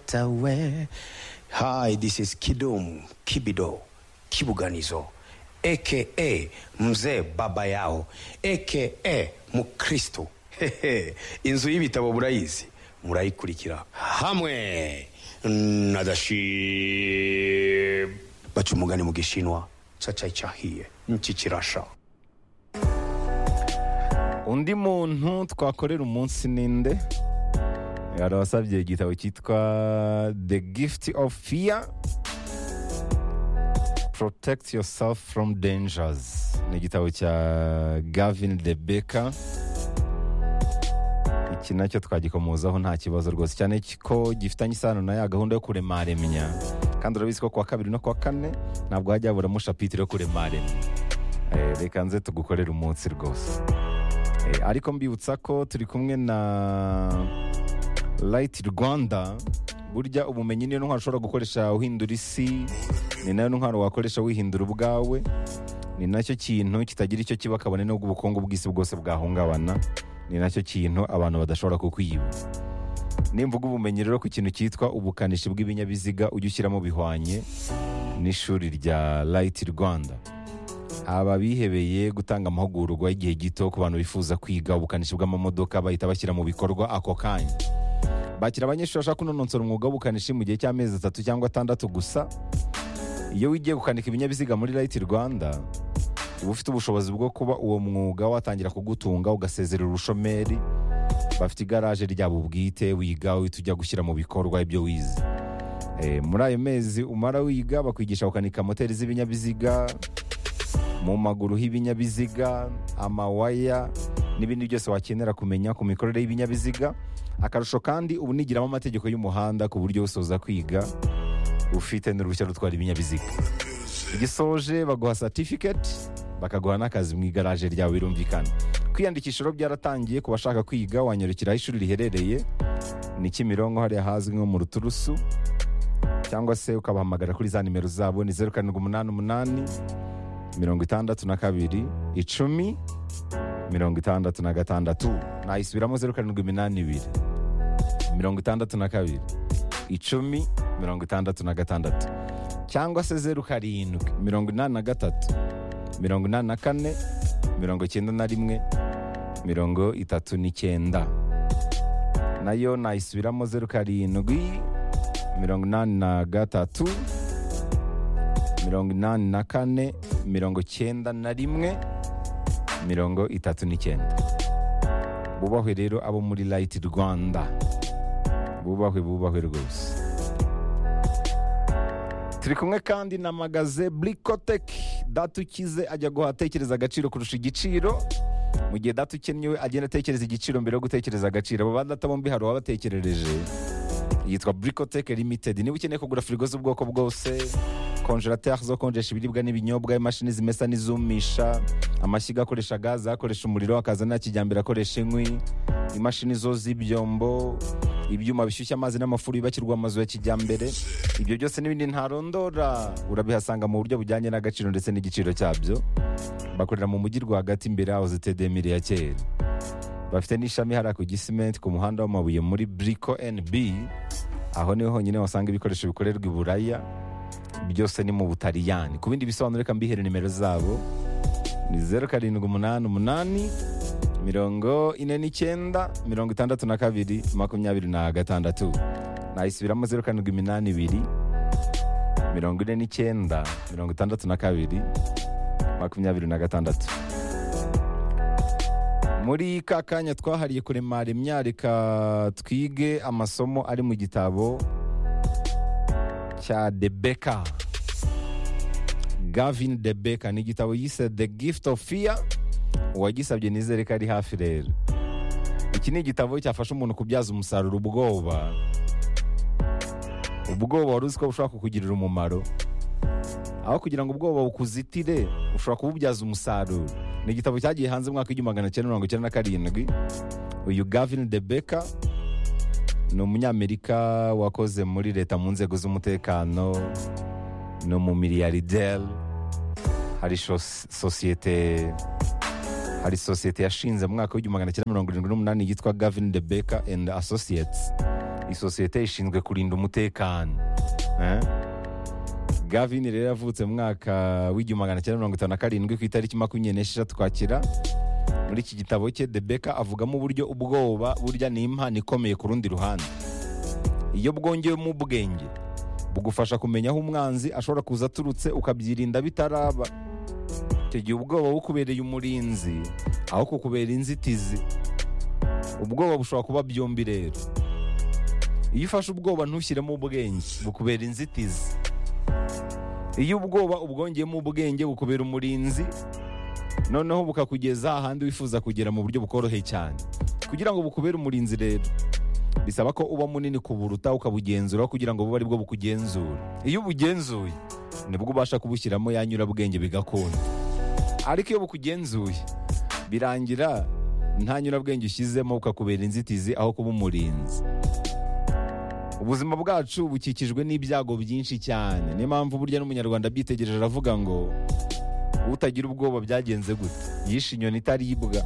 Ochatawe. Hi, this is Kidum Kibido Kibuganizo aka Mzee Baba Yao aka Mukristo. Hehe, Inzu y'ibitabo murayizi murayikurikira hamwe na Dashib. Baca umugani mu gishinwa cacai cahiye niki kirasha. undi muntu twakorera umunsi ninde arabasabye igitabo cyitwa the gift of fear protect yourself from dangers ni igitabo cya gavin de Becker iki nacyo twagikomozaho nta kibazo rwose cyane ko gifitanye isano na ya gahunda yo kuremaremya kandi urabizi ko kuwa kabiri no kuwa kane ntabwo hajya haburamo shapitire yo kuremaremya Eh, reka nze tugukorere umunsi rwose Eh, ariko mbibutsa ko turi kumwe na Light Rwanda burya ubumenyi niyo ntwaro ushobora gukoresha uhindura isi ni nayo ntwaro wakoresha wihindura ubwawe ni nacyo kintu kitagira icyo kiba kabone n'ubwo ubukungu bw'isi bwose bwahungabana ni nacyo kintu abantu badashobora kukwiba nimvuga ubumenyi rero ku kintu cyitwa ubukanishi bw'ibinyabiziga ujye ushyiramo bihwanye n'ishuri rya Light Rwanda aba bihebeye gutanga amahugurwa y'igihe gito ku bantu bifuza kwiga ubukanishi bw'amamodoka bahita bashyira mu bikorwa ako kanya bakira abanyeshuri bashaka kunonosora umwuga w'ubukanishi mu gihe cy'amezi atatu cyangwa atandatu gusa iyo wigiye gukanika ibinyabiziga muri Light Rwanda uba ufite ubushobozi bwo kuba uwo mwuga watangira kugutunga ugasezerera ubushomeri bafite igaraje ryabo ubwite wiga uhita ujya gushyira mu bikorwa ibyo wize Eh, muri ayo mezi umara wiga bakwigisha gukanika moteri z'ibinyabiziga mu maguru h'ibinyabiziga amawaya n'ibindi byose wakenera kumenya ku mikorere y'ibinyabiziga akarusho kandi ubu nigiramo amategeko y'umuhanda ku buryo usoza kwiga ufite n'uruhushya rutwara ibinyabiziga igisoje baguha certificate bakaguha n'akazi mu igaraje ryawe birumvikana kwiyandikisha rero byaratangiye ku bashaka kwiga wanyarukira aho ishuri riherereye ni Kimironko hariya hazwi nko mu Ruturusu cyangwa se ukabahamagara kuri za nimero zabo ni zeru karindwi umunani umunani mirongo itandatu na kabiri icumi mirongo itandatu na gatandatu nayisubiramo zeru karindwi iminani ibiri mirongo itandatu na kabiri icumi mirongo itandatu na gatandatu cyangwa se zeru karindwi mirongo inani na gatatu mirongo inani na kane mirongo icyenda na rimwe mirongo itatu n'icyenda nayo nayisubiramo zeru karindwi mirongo inani na gatatu mirongo inani na kane mirongo cyenda na rimwe mirongo itatu n'icyenda bubahwe rero abo muri Light Rwanda bubahwe bubahwe rwose turi kumwe kandi na magaze Blikotek data ukize ajya guhaha atekereza agaciro kurusha igiciro mu gihe data ukennye we agenda atekereza igiciro mbere yo gutekereza agaciro abo badata bombi hari uwabatekerereje yitwa Blikotek Limited niba ukeneye kugura firigo z'ubwoko bwose konjerateri zo konjesha ibiribwa n'ibinyobwa imashini zimesa n'izumisha amashyiga akoresha gaze akoresha umuriro akazana kijyambere akoresha inkwi imashini zo z'ibyombo ibyuma bishyushya amazi n'amafuru yubakirwa amazu ya kijyambere ibyo byose n'ibindi ntarondora urabihasanga mu buryo bujyanye n'agaciro ndetse n'igiciro cyabyo bakorera mu mujyi rwagati imbere yaho zitedemire ya kera bafite n'ishami hariya ku gisimenti ku muhanda w'amabuye muri briko nb aho niho honyine wasanga ibikoresho bikorerwa i buraya byose ni mu butaliyani ku bindi bisobanuro reka mbihere nimero zabo ni zeru karindwi umunani umunani mirongo ine n'icyenda mirongo itandatu na kabiri makumyabiri na gatandatu nayisubiramo zeru karindwi iminani ibiri mirongo ine n'icyenda mirongo itandatu na kabiri makumyabiri na gatandatu muri ka kanya twahariye kuremara imyarika twige amasomo ari mu gitabo cya De Becker Gavin De Becker ni igitabo yise The Gift of Fear uwagisabye nizere ko ari hafi rero iki ni igitabo cyafasha umuntu kubyaza umusaruro ubwoba ubwoba wari uzi ko bushobora kukugirira umumaro aho kugira ngo ubwoba bukuzitire ushobora kububyaza umusaruro ni igitabo cyagiye hanze mu mwaka w'igihumbi magana cyenda mirongo icyenda na karindwi uyu Gavin De Becker ni umunyamerika wakoze muri leta mu nzego z'umutekano ni umumiliyarderi hari shos- sosiyete hari sosiyete yashinze mu mwaka w'igihumbi magana cyenda mirongo irindwi n'umunani yitwa Gavin De Becker and Associates isosiyete ishinzwe kurinda umutekano Eh? gavin rero yavutse mu mwaka w'igihumbi magana cyenda mirongo itanu na karindwi ku itariki makumyabiri n'esheshatu twakira muri iki gitabo cye debeka avugamo uburyo ubwoba burya ni impano ikomeye ku rundi ruhande iyo bwongewemo ubwenge bugufasha kumenya aho umwanzi ashobora kuza aturutse ukabyirinda bitaraba icyo gihe ubwoba bukubereye umurinzi aho kukubera inzitizi ubwoba bushobora kuba byombi rero iyo ufashe ubwoba ntushyiremo ubwenge bukubera inzitizi iyo ubwoba ubwongeyemo ubwenge bukubera umurinzi noneho bukakugeza ahandi wifuza kugera mu buryo bukoroheye cyane kugira ngo bukubere umurinzi rero bisaba ko uba munini kuburuta ukabugenzura kugira ngo bube ari bwo bukugenzura iyo ubugenzuye nibwo ubasha kubushyiramo ya nyurabwenge bigakunda ariko iyo bukugenzuye birangira nta nyurabwenge ushyizemo bukakubera inzitizi aho kuba umurinzi ubuzima bwacu bukikijwe n'ibyago byinshi cyane niyo mpamvu burya n'umunyarwanda abyitegereje aravuga ngo utagira ubwoba byagenze gute yishe inyoni itaribwa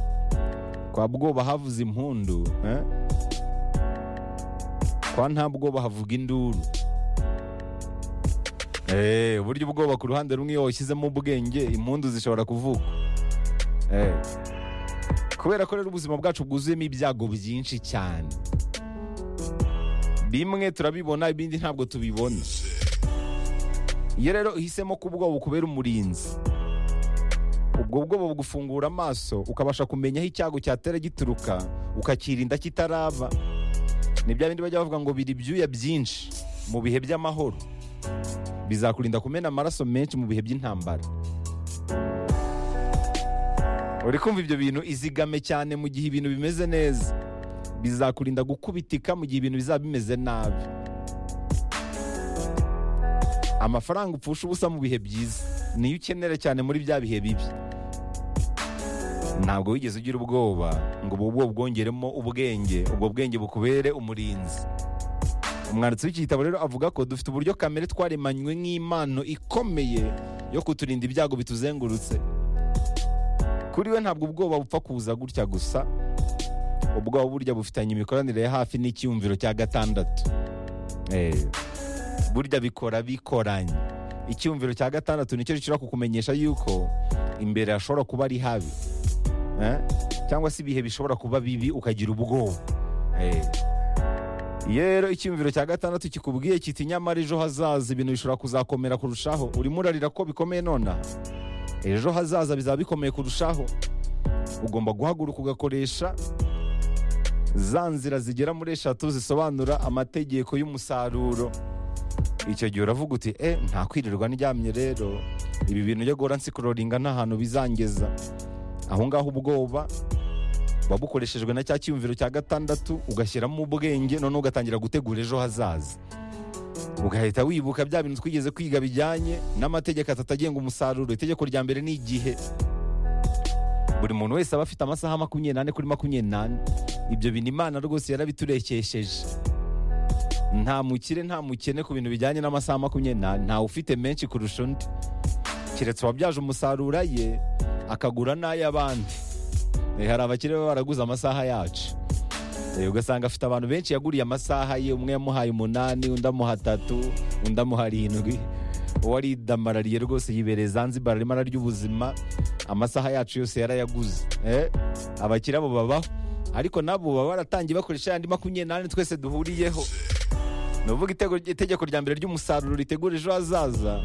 kwa bwoba havuze impundu eh? kwa nta bwoba havuga induru Eh, uburyo ubwoba ku ruhande rumwe iyo washyizemo ubwenge impundu zishobora kuvuka Eh. kubera ko rero ubuzima bwacu bwuzuyemo ibyago byinshi cyane bimwe turabibona ibindi ntabwo tubibona iyo rero uhisemo ko ubwoba bukubera umurinzi ubwo bwoba bugufungura amaso ukabasha kumenya aho icyago cyatera gituruka ukakirinda kitaraba ni bya bindi bajya bavuga ngo biri ibyuya byinshi mu bihe by'amahoro bizakurinda kumena amaraso menshi mu bihe by'intambara uri kumva ibyo bintu izigame cyane mu gihe ibintu bimeze neza bizakurinda gukubitika mu gihe ibintu bizaba bimeze nabi amafaranga upfusha ubusa mu bihe byiza niyo ukenera cyane muri bya bihe bibi ntabwo wigeze ugira ubwoba ngo ubu bwo bwongeremo ubwenge ubwo bwenge bukubere umurinzi umwanditsi w'iki gitabo rero avuga ko dufite uburyo kamere twaremanywe nk'impano ikomeye yo kuturinda ibyago bituzengurutse kuri we ntabwo ubwoba bupfa kuza gutya gusa ubwoba burya bufitanye imikoranire ya hafi n'icyumviro cya gatandatu Eh, burya bikora bikoranye icyumviro cya gatandatu nicyo gishobora kukumenyesha yuko imbere hashobora kuba ari habi Eh, cyangwa se ibihe bishobora kuba bibi ukagira ubwoba Eh, iyo rero icyumviro cya gatandatu kikubwiye kiti nyamara ejo hazaza ibintu bishobora kuzakomera kurushaho urimo urarira ko bikomeye nonaha ejo hazaza bizaba bikomeye kurushaho ugomba guhaguruka ugakoresha za nzira zigera muri eshatu zisobanura amategeko y'umusaruro icyo gihe uravuga uti e nta kwirirwa ndyamye rero ibi bintu byo guhora nsikororinga nta hantu bizangeza aho ngaho ubwoba buba bukoreshejwe na cya cyiyumviro cya gatandatu ugashyiramo ubwenge noneho ugatangira gutegura ejo hazaza ugahita wibuka bya bintu twigeze kwiga bijyanye n'amategeko atatu agenga umusaruro itegeko rya mbere ni igihe buri muntu wese aba afite amasaha makumyabiri n'ane kuri makumyabiri n'ane ibyo bintu imana rwose yarabiturekesheje nta mukire nta mukene ku bintu bijyanye n'amasaha makumyabiri n'ane ntawe ufite menshi kurusha undi keretse uwabyaje umusaruro ye akagura n'ay'abandi Eh, hari abakire baba baraguze amasaha yacu Eh, ugasanga afite abantu benshi yaguriye amasaha ye umwe yamuhaye umunani undi amuha atatu undi amuha arindwi uwo aridamarariye rwose yibereye zanzibar arimo ararya ubuzima amasaha yacu yose yarayaguze eh? abakire abo babaho ariko nabo baba baratangiye bakoresha yandi makumyabiri n'ane twese duhuriyeho ni ukuvuga itego- itegeko rya mbere ry'umusaruro ritegura ejo hazaza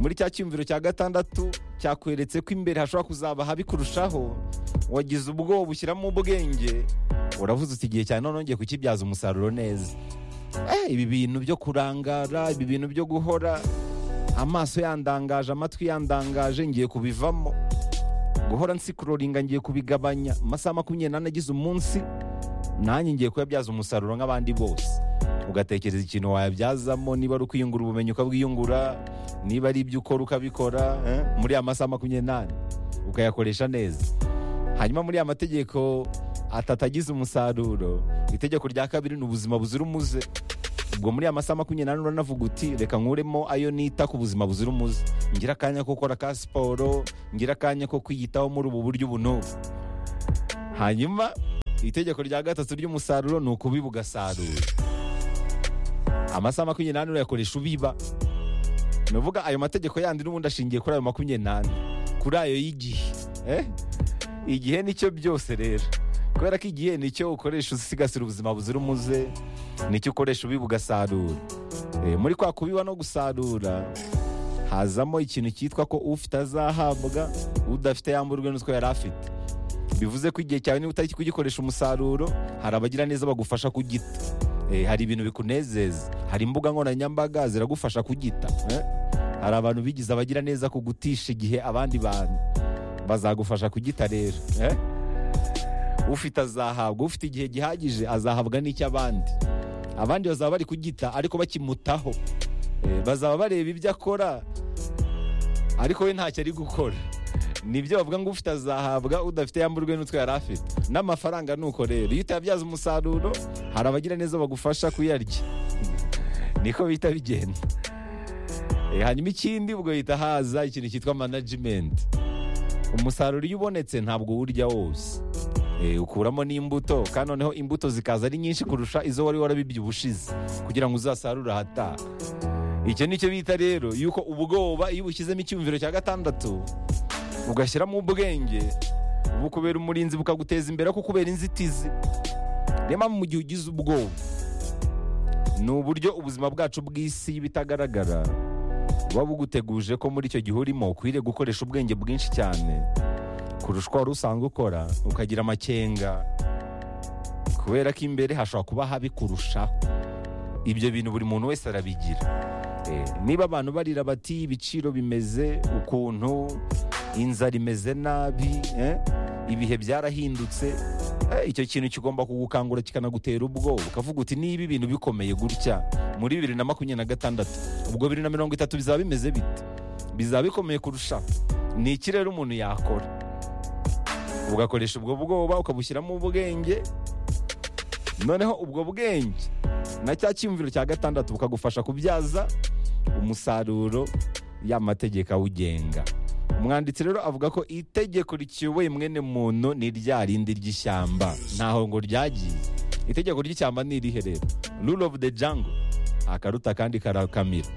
muri cya cyumviro cya gatandatu cyakweretse ko imbere hashobora kuzaba habi kurushaho wagize ubwoba ushyiramo ubwenge uravuze uti igihe cyane none ngiye kukibyaza umusaruro neza Eh, ibi bintu byo kurangara ibi bintu byo guhora amaso yandangaje amatwi yandangaje ngiye kubivamo guhora nsikuroringa ngiye kubigabanya amasaha makumyabiri n'ane agize umunsi nanjye ngiye kuyabyaza umusaruro nk'abandi bose ugatekereza ikintu wayabyazamo niba ari ukwiyungura ubumenyi ukabwiyungura niba ari ibyo ukora ukabikora eh, muri ya masaha makumyabiri n'ane ukayakoresha neza hanyuma muri ya mategeko atatu agize umusaruro itegeko rya kabiri ni ubuzima buzira umuze ubwo muri ya masaha makumyabiri n'ane uranavuga uti reka nkuremo ayo nita ku buzima buzira umuze ngira akanya ko gukora ka siporo ngira akanya ko kwiyitaho muri ubu buryo ubu n'ubu hanyuma itegeko rya gatatu ry'umusaruro ni ukubiba ugasarura amasaha makumyabiri n'ane urayakoresha ubiba ni ukuvuga ayo mategeko yandi n'ubundi ashingiye kuri ayo makumyabiri n'ane kuri ayo y'igihe Eh? igihe nicyo byose rero kubera ko igihe nicyo ukoresha usigasira ubuzima buzira umuze nicyo ukoresha ubiba ugasarura Eh, muri kwa kubiba no gusarura hazamo ikintu cyitwa ko ufite azahabwa udafite yamburwe n'utwo yari afite bivuze ko igihe cyawe niba utari kugikoresha umusaruro hari abagira neza bagufasha kugita Eh, hari ibintu bikunezeza hari imbuga nkoranyambaga ziragufasha kugita eh? hari abantu bigize abagira neza kugutisha igihe abandi bantu bazagufasha kugita rero eh? ufite azahabwa ufite igihe gihagije azahabwa n'icy'abandi abandi bazaba bari kugita ariko bakimutaho Eh, bazaba bareba ibyo akora ariko we ntacyo ari gukora nibyo bavuga ngo ufite azahabwa udafite yamburwe n'utwo yari afite n'amafaranga ni uko rero iyo utayabyaza umusaruro hari abagira neza bagufasha kuyarya niko bihita bigenda Eh, hanyuma ikindi ubwo hita haza ikintu cyitwa management umusaruro iyo ubonetse ntabwo uwurya wose Eh, ukuramo n'imbuto kandi noneho imbuto zikaza ari nyinshi kurusha izo wari warabibye ubushize kugira ngo uzasarure ahataha icyo ni cyo bita rero yuko ubwoba iyo ubushyizemo icyumviro cya gatandatu ugashyiramo ubwenge bukubera umurinzi bukaguteza imbere kuko ubera inzitizi niyo mpamvu mu gihe ugize ubwoba ni uburyo ubuzima bwacu bw'isi y'ibitagaragara buba buguteguje ko muri icyo gihe urimo ukwiriye gukoresha ubwenge bwinshi cyane kurusha uko wari usanzwe ukora ukagira amakenga kubera ko imbere hashobora kuba habi kurushaho ibyo bintu buri muntu wese arabigira Eh, niba abantu barira bati ibiciro bimeze ukuntu inzara imeze nabi eh, ibihe byarahindutse eh, icyo kintu kigomba kugukangura kikanagutera ubwoba ukavuga uti niba ibintu bikomeye gutya muri bibiri na makumyabiri na gatandatu ubwo bibiri na mirongo itatu bizaba bimeze bite bizaba bikomeye kurushaho ni iki rero umuntu yakora ugakoresha ubwo bwoba ukabushyiramo ubwenge noneho ubwo bwenge na cya cyumviro cya gatandatu bukagufasha kubyaza umusaruro y'amategeko awugenga umwanditsi rero avuga ko itegeko rikiyoboye mwene muntu ni rya rindi ry'ishyamba ntaho ngo ryagiye itegeko ry'ishyamba ni irihe rero rule of the jungle akaruta kandi karakamira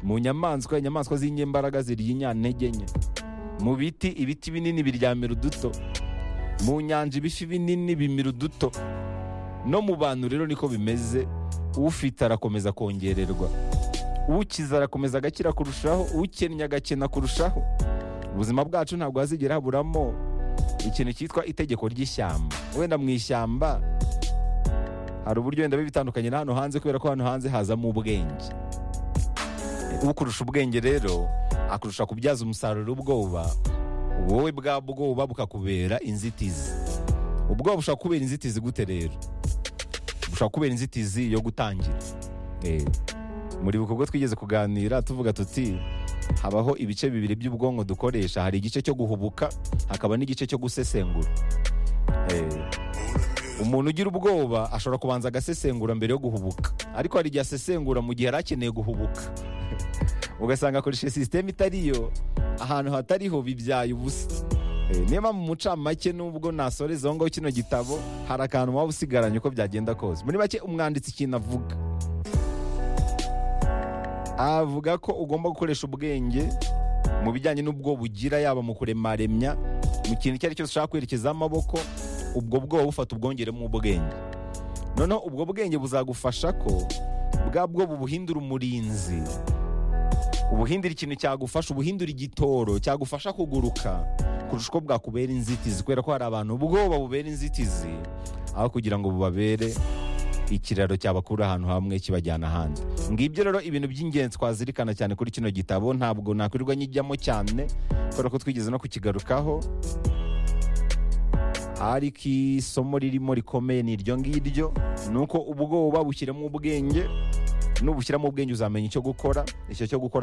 mu nyamaswa inyamaswa z'inyembaraga zirya inyantege nke mu biti ibiti binini biryamira uduto mu nyanja ibifi binini bimira uduto no mu bantu rero niko bimeze ufite arakomeza kongererwa ukize arakomeza agakira kurushaho ukennye agakena kurushaho ubuzima bwacu ntabwo hazigera haburamo ikintu cyitwa itegeko ry'ishyamba wenda mu ishyamba hari uburyo wenda biba bitandukanye na hano hanze kubera ko hano hanze hazamo ubwenge ukurusha ubwenge rero akurusha kubyaza umusaruro ubwoba wowe bwa bwoba bukakubera inzitizi ubwoba bushobora kubera inzitizi gute rero bushobora kubera inzitizi yo gutangira Eh, muri bikorwa twigeze kuganira tuvuga tuti habaho ibice bibiri by'ubwonko dukoresha hari igice cyo guhubuka hakaba n'igice cyo gusesengura Eh, umuntu ugira ubwoba ashobora kubanza agasesengura mbere yo guhubuka ariko hari igihe asesengura mu gihe yari akeneye guhubuka ugasanga akoresha sisiteme itariyo ahantu hatariho bibyaye ubusa Eh, niba mu mucamake nubwo nasoreza aho ngaho kino gitabo hari akantu waba usigaranye uko byagenda kose muri make umwanditsi ikintu avuga avuga ko ugomba gukoresha ubwenge mu bijyanye n'ubwo bugira yaba mu kuremaremya mu kintu icyo ari cyose ushaka kwerekeza amaboko ubwo bwoba bufata ubwongeremo ubwenge noneho ubwo bwenge buzagufasha ko bwa bwo bubuhindura umurinzi ubuhindura ikintu cyagufasha ubuhindura igitoro cyagufasha kuguruka kurusha uko bwakubera inzitizi kubera ko hari abantu ubwoba bubera inzitizi aho kugira ngo bubabere ikiraro cyabakura ahantu hamwe kibajyana ahandi ngibyo rero ibintu by'ingenzi twazirikana cyane kuri kino gitabo ntabwo nakwirirwa nyijyamo cyane kubera ko twigeze no kukigarukaho ariko isomo ririmo rikomeye ni iryo ngiryo ni uko ubwoba bushyiramo ubwenge nubushyiramo ubwenge uzamenya icyo gukora icyo cyo gukora